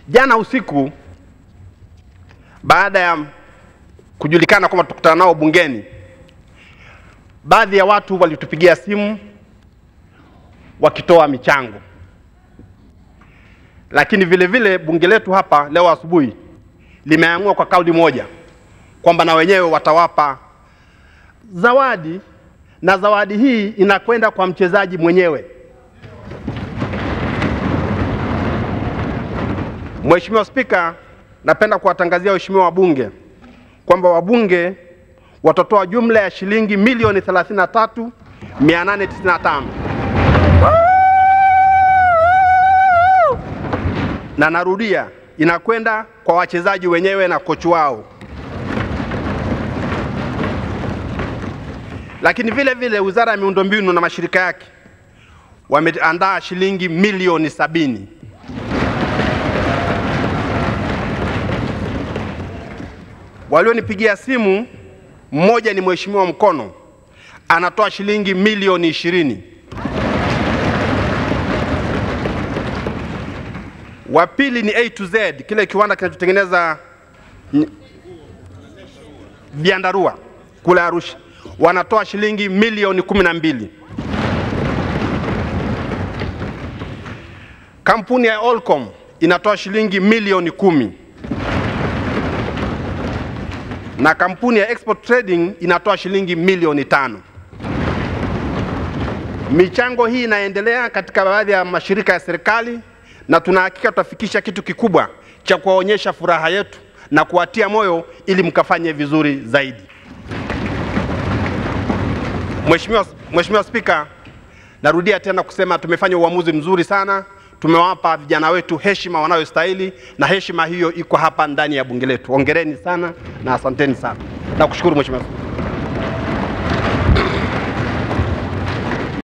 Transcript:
Jana usiku baada ya kujulikana kwamba tukutana nao bungeni, baadhi ya watu walitupigia simu wakitoa michango, lakini vile vile bunge letu hapa leo asubuhi limeamua kwa kauli moja kwamba na wenyewe watawapa zawadi, na zawadi hii inakwenda kwa mchezaji mwenyewe. Mheshimiwa Spika, napenda kuwatangazia waheshimiwa wabunge kwamba wabunge watatoa jumla ya shilingi milioni 33,895 na narudia, inakwenda kwa wachezaji wenyewe na kochi wao. Lakini vile vile Wizara ya Miundombinu na mashirika yake wameandaa shilingi milioni sabini Walionipigia simu, mmoja ni Mheshimiwa Mkono anatoa shilingi milioni ishirini. Wa pili ni A to Z, kile kiwanda kinachotengeneza ny- vyandarua kule Arusha, wanatoa shilingi milioni kumi na mbili. Kampuni ya Olcom inatoa shilingi milioni kumi na kampuni ya Export Trading inatoa shilingi milioni tano. Michango hii inaendelea katika baadhi ya mashirika ya serikali na tunahakika tutafikisha kitu kikubwa cha kuwaonyesha furaha yetu na kuwatia moyo ili mkafanye vizuri zaidi. Mheshimiwa, Mheshimiwa Spika, narudia tena kusema tumefanya uamuzi mzuri sana. Tumewapa vijana wetu heshima wanayostahili na heshima hiyo iko hapa ndani ya bunge letu. Hongereni sana na asanteni sana. Nakushukuru Mheshimiwa Spika.